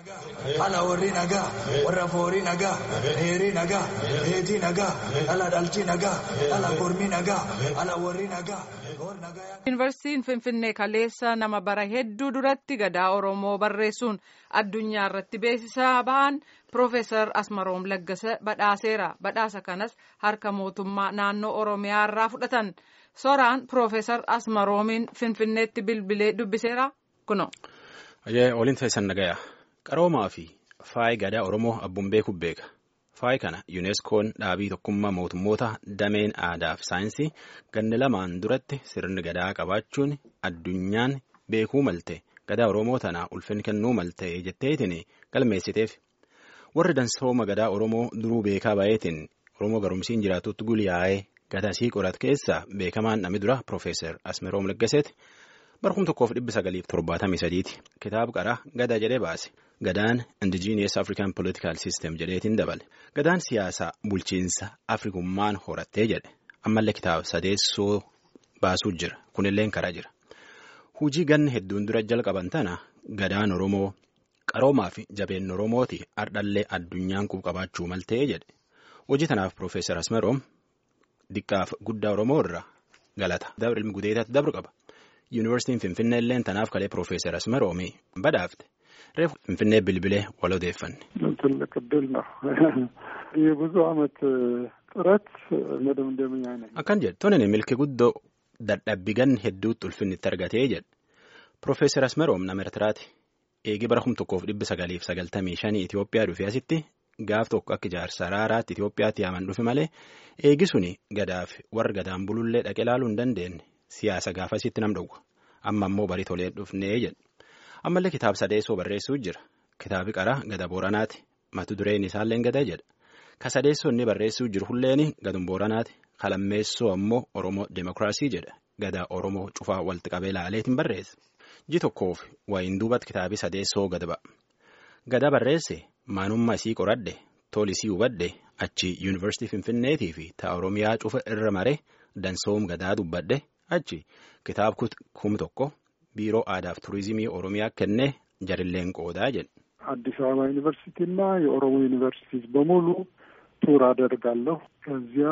Ala warri nagaa, warra foorii nagaa, dheerii nagaa, dheetii nagaa, ala dhalchi nagaa, ala kormii nagaa, ala warri nagaa. Yuunivarsiitiin Finfinnee kaleessa nama bara hedduu duratti gadaa Oromoo barreessuun addunyaa irratti beeksisaa bahan Piroofeesar Asmaroom Laggasa badhaaseera. Badhaasa kanas harka mootummaa naannoo Oromiyaa irraa fudhatan. Soraan Piroofeesar Asmaroomiin Finfinneetti bilbilee dubbiseera kuno. Waliin taasisan nagaya. Qaroomaa fi faayi gadaa Oromoo abbuun beeku beeka. Faayi kana yuuneskoon dhaabii tokkummaa mootummoota dameen aadaa fi saayinsii ganna lamaan duratti sirni gadaa qabaachuun addunyaan beekuu malte gadaa Oromoo tana ulfinni kennuu malte jetteetiin galmeessiteef. Warri dansooma gadaa Oromoo duruu beekaa baay'eetiin Oromoo garumsiin jiraatutti guliyaa'ee gadasii qorat keessa beekamaan namni dura Piroofeesar Asmeroom Laggaseeti. Barkum tokkoof dhibbi sagaliif torbaatamii sadiiti. Kitaaba qaraa gadaa jedhee baase. Gadaan Indigenous African Political System jedheetiin dabale. Gadaan siyaasaa bulchiinsa Afrikummaan horattee jedhe. Ammallee kitaaba sadeessoo baasuu jira. Kunilleen karaa jira. Hujii ganna hedduun dura jalqaban tana gadaan Oromoo qaroomaa fi jabeen Oromooti ardhallee addunyaan qabaachuu maltee jedhe. Hojii tanaaf Piroofeesar Asmeroom diqqaaf guddaa Oromoo irraa galata. Ilmi gudeetaatti dabru qaba. Yuunivarsiitiin Finfinnee illee tanaaf kalee Piroofeesar Asmeroomii badhaafte. Reefu Finfinnee bilbilee wal odeeffanne. ትልቅ እድል ነው። የብዙ ዓመት ጥረት መደምደምያ ነኝ። Akkan jedhe tonin milki guddoo dadhabbii ganna hedduutti ulfinni itti argatee jedhe. Piroofeesar Asmeroom nama Ertiraati. Eegii bara kum tokkoof dhibba sagaliif sagaltamii shanii Itoophiyaa dhufee asitti gaaf tokko akka ijaarsa araaraatti Itoophiyaatti yaaman dhufe malee eegi suni gadaaf warra gadaan bulullee dhaqee ilaaluu hin dandeenye. Siyaasa gaafasitti nam dhowwa. Amma immoo barii tolee dhufnee jedhe. Ammallee kitaaba sadeessoo barreessuu jira. Kitaabi qaraa gada booranaati. Mata dureen isaallee gada jedha. Ka sadeessoo inni barreessuu jiru hulleen gadum booranaati. Kalammeessoo ammoo Oromoo Demokiraasii jedha. Gada Oromoo cufaa walitti qabee ilaaleetiin barreessa. Ji tokkoof wayiin duubatti kitaabii sadeessoo gada ba'a. Gada barreesse maanummaa isii qoradhe tolisii hubadhe achi yuunivarsiitii Finfinneetii fi ta'a Oromiyaa cufa irra maree dansoom gadaa dubbadhe. achi kitaaba kum tokko biiroo aadaaf turizimii oromiyaa kennee jarilleen qoodaa jedhe. አዲስ አበባ ዩኒቨርሲቲና የኦሮሞ ዩኒቨርሲቲዝ በሙሉ ቱር አደርጋለሁ። ከዚያ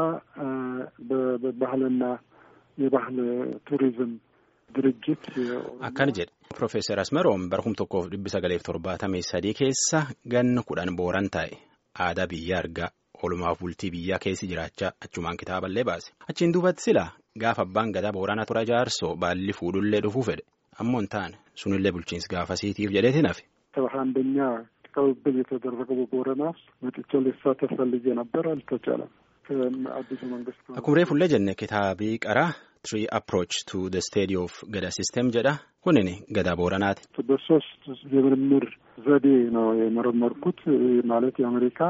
በባህልና የባህል ቱሪዝም ድርጅት akkana jedhe Piroofeesar Asmeroom barkum tokkoof dhibbi sagaleef torbaatamii sadii keessa ganna kudhan booran taa'e aadaa biyya argaa oolumaaf bultii biyyaa keessi jiraachaa achumaan kitaaballee baase achiin duubatti silaa gaafa abbaan gadaa booranaa tura jaarsoo baalli fuudhullee dhufuu fedhe ammoo hin taane sunillee bulchiinsi gaafasiitiif jedheetiin hafe. ሰባ አንደኛ ቅብብል የተደረገው በቦረና ውስጥ መጥቼ ልሳተፍ ፈልጌ ነበር፣ አልተቻለም። አዲሱ መንግስት Akkuma reefullee jenne kitaabii qaraa Three Approach to the Study of Gada System jedha kunin gada booranaati. በሶስት የምርምር ዘዴ ነው የመረመርኩት ማለት የአሜሪካ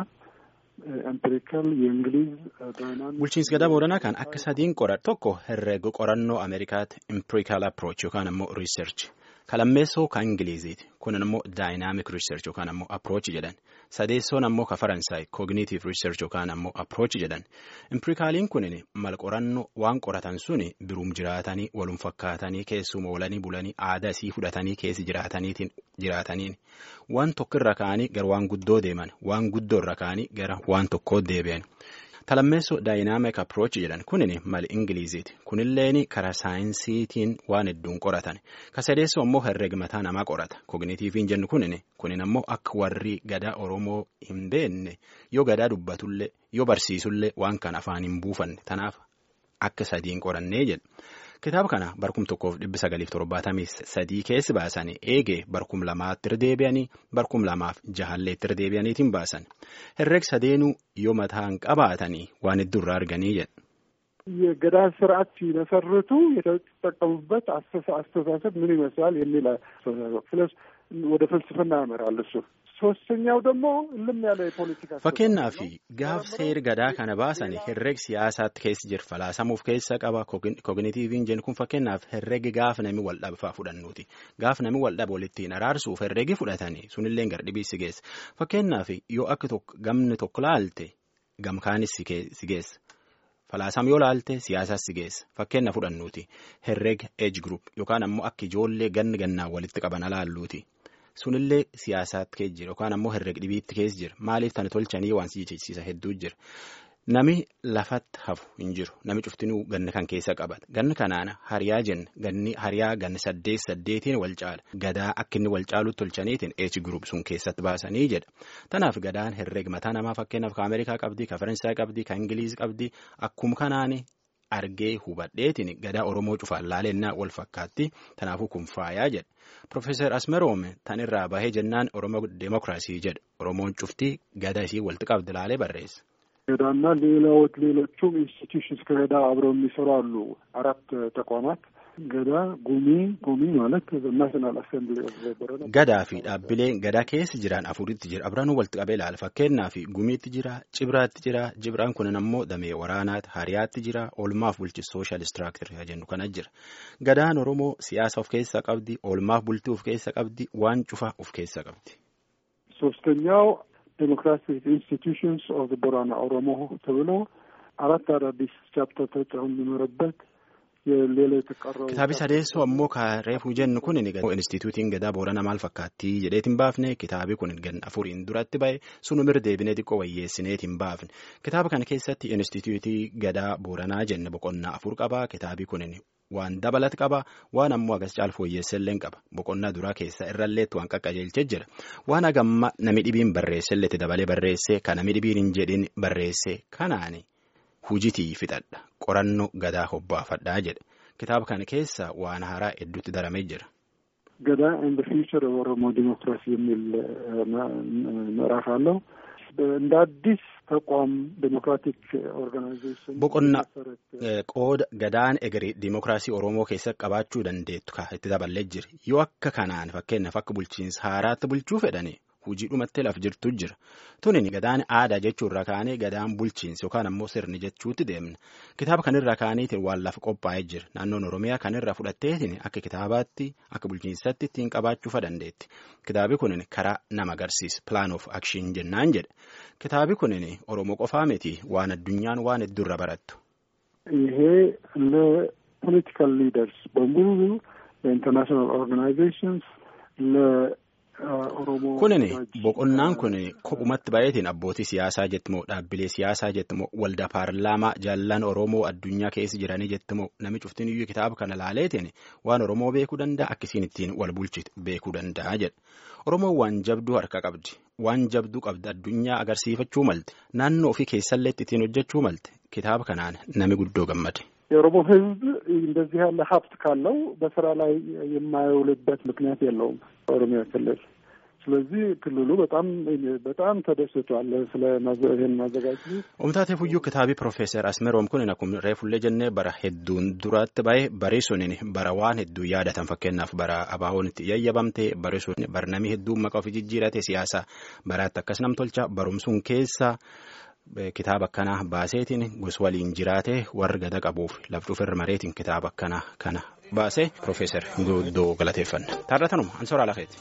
ኤምፒሪካል የእንግሊዝ ዳይናሚክ Bulchiinsi gadaa booranaa kan akka sadiin qoran tokko herreega qorannoo Ameerikaatti empirical approach yookaan ammoo research kalammeessoo kan Ingiliziiti kunin ammoo dynamic research yookaan ammoo approach jedhan sadeessoon ammoo ka Faransaay cognitive research yookaan ammoo approach jedhan empirikaaliin kunin mal qorannoo waan qoratan suni biruum jiraatanii walum fakkaatanii keessuma oolanii bulanii aadaa isii fudhatanii keessi jiraataniitiin jiraataniin waan tokko irra ka'anii gara waan guddoo deeman waan guddoo irra ka'anii gara waan tokkoo deebi'an. Talammeessoo daayinaamik approach jedhan kunin mali ingiliziiti kunilleen karaa saayinsiitiin waan hedduun qoratan kasadeessoo ammoo herreega mataa namaa qorata kognitiiviin jennu kunin kunin ammoo akka warri gadaa oromoo hin beekne yoo gadaa dubbatullee yoo barsiisullee waan kana afaan hin buufanne tanaaf akka sadiin qorannee jedha. Kitaaba kana barkum tokkoof dhibbi sagaliif torbaatamii sadii keessi baasanii eegee barkum lamaatti irra deebi'anii barkum lamaaf jahallee itti irra deebi'aniitiin baasan herreeg sadeenuu yoo mataan qabaatanii waan hedduu irraa arganii jedha. የገዳ ስርዓት ሲመሰርቱ የተጠቀሙበት አስተሳሰብ ምን ይመስላል የሚል አስተሳሰብ ስለዚህ ወደ ፍልስፍና ያመራል እሱ ሶስተኛው ደግሞ እልም ያለ የፖለቲካ Fakkeenyaaf gaaf seeri gadaa kana baasan herreeg siyaasaatti keessa jiru falaasamuuf keessa qaba kognitiiviin jennu kun fakkeenyaaf herreegi gaaf nami wal dhabfaa fudhannuuti gaaf nami wal dhabe walittiin araarsuuf herreegi fudhatanii sunillee gardhibii si geessa fakkeenyaaf yoo akka gamni tokko laalte gamkaanis si geessa. Falaasam yoo laalte siyaasaas si geessa fakkeenya fudhannuuti herreega age group yookaan ammoo akka ijoollee ganni gannaan walitti qaban alaalluuti sunillee siyaasaatti keessa jira yookaan ammoo herrega dhibiitti keessa jira maaliif tana tolchanii waan si jechisiisa hedduu jira. Nami lafatti hafu hin jiru. Nami cuftinuu ganna kan keessa qabata. Ganni kanaan hariyaa jenna. Ganni hariyaa ganni saddeet saddeetiin wal caala. Gadaa akka inni wal caalutti tolchaniitiin eechi gurup sun keessatti baasanii jedha. Tanaaf gadaan herreega mataa namaa fakkeenyaaf ka Ameerikaa qabdi, ka Faransaay qabdi, ka Ingiliiz qabdi. Akkuma kanaan argee hubadheetiin gadaa Oromoo cufaan laalennaa wal fakkaatti. Tanaafuu kun faayaa jedha. Profeesar Asmeroom tan irraa bahee jennaan Oromoo Deemokiraasii jedha. Oromoon cuftii gadaa isii walitti qabdi laalee barreessa. ገዳና ሌላዎች ሌሎቹም ኢንስቲትዩሽንስ ከገዳ አብረው የሚሰሩ አሉ። አራት ተቋማት ገዳ ጉሚ ጉሚ ማለት ናሽናል አሴምብሊ ኦፍ ቦረና gadaa fi dhaabbileen gadaa keessa jiran afuritti jira abranuu walitti qabee ilaala fakkeenyaa fi gumiitti jira cibraatti jira cibraan kunin ammoo damee waraanaati hariyaatti jira oolmaaf bulchi sooshaal istiraaktir jennu kana jira gadaan oromoo siyaasa of keessaa qabdi oolmaaf bultii of keessaa qabdi waan cufaa of keessaa qabdi. ሶስተኛው ዴሞክራቲክ ኢንስቲትዩሽንስ ኦፍ ቦራና ኦሮሞ ተብሎ አራት አዳዲስ ቻፕተር ተጨው የሚኖርበት የሌላ የተቀረው Kitaabi sadeessoo ammoo ka reefuu jennu kun instituutiin gadaa boorana maal fakkaatti jedheetiin baafne kitaabi kun gan afuriin duratti ba'e sunumir deebinee xiqqoo wayyeessineetiin baafne kitaaba kana keessatti instituutii gadaa booranaa jenne boqonnaa afur qaba kitaabi kun waan dabalat qaba waan ammoo agas caal fooyyeessellee qaba boqonnaa duraa keessa irralleetti waan qaqqajeelchee jira waan hagamma nami dhibiin barreesselleetti dabalee barreesse kan nami dhibiin hin jedhin barreesse kanaani. Hujitii fixadha qorannoo gadaa hobbaafadhaa jedha kitaaba kana keessa waan haaraa hedduutti daramee jira. ገዳ ኤንድ ፊውቸር ኦሮሞ ዲሞክራሲ የሚል ምዕራፍ አለው። እንደ አዲስ ተቋም ዴሞክራቲክ ኦርጋናይዜሽን Boqonnaa qooda gadaan egeree diimokiraasii Oromoo keessatti qabaachuu dandeettu ka itti daballee jira yoo akka kanaan fakkeenyaaf akka bulchiinsa haaraatti bulchuu fedhani hujii dhumatti laf jirtu jira tunin gadaan aadaa jechuu irra kaanee gadaan bulchiinsa yookaan ammoo sirni jechuutti deemna kitaaba kanirra kaaniitiin waan lafa qophaa'ee jira naannoon Oromiyaa kanirra fudhatteetiin akka kitaabaatti akka bulchiinsatti ittiin qabaachuu dandeetti kitaabi kunin karaa nama agarsiisa plan of action jennaan jedha kitaabi kunin Oromoo qofaa miti waan addunyaan waan hedduurra barattu. ይሄ ለፖለቲካል ሊደርስ በሙሉ ለኢንተርናሽናል ኦርጋናይዜሽንስ ለኦሮሞ Kunin boqonnaan kun kophumatti baay'eetiin abbootii siyaasaa jettimoo dhaabbilee siyaasaa jettimoo waldaa paarlaamaa jaallan Oromoo addunyaa keessa jiranii jettimoo nami cuftin iyyuu kitaaba kana laaleetiin waan Oromoo beekuu danda'a akkasiin ittiin wal bulchitu beekuu danda'a jedha. Oromoon waan jabduu harka qabdi. Waan jabduu qabdi addunyaa agarsiifachuu malte naannoo ofii keessallee ittiin hojjechuu malte kitaaba kanaan nami guddoo gammade. የኦሮሞ ሕዝብ እንደዚህ ያለ ሀብት ካለው በስራ ላይ የማይውልበት ምክንያት የለውም ኦሮሚያ ክልል። ስለዚህ ክልሉ በጣም በጣም ተደስቷል ስለ ይህን ማዘጋጀቱ። Omtaateef iyyuu kitaabii Profeesar Asmeroom kun akkuma reefullee jennee bara hedduun duratti bahe bari sunin bara waan hedduu yaadatan fakkeenyaaf bara abaawoon itti yayyabamte bari sun bara namni hedduun maqaa ofii jijjiirate siyaasa baraatti akkas nam tolcha barumsuun keessa kitaaba akkanaa baaseetiin gos waliin jiraate warri gada qabuuf laftuuf irra mareetiin kitaaba akkanaa kana baase Profeesar Guddoo galateeffanna. Taarratanuma Ansoraa Lafeeti.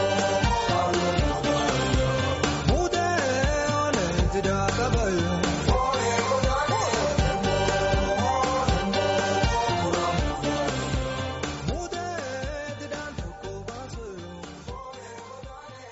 Mude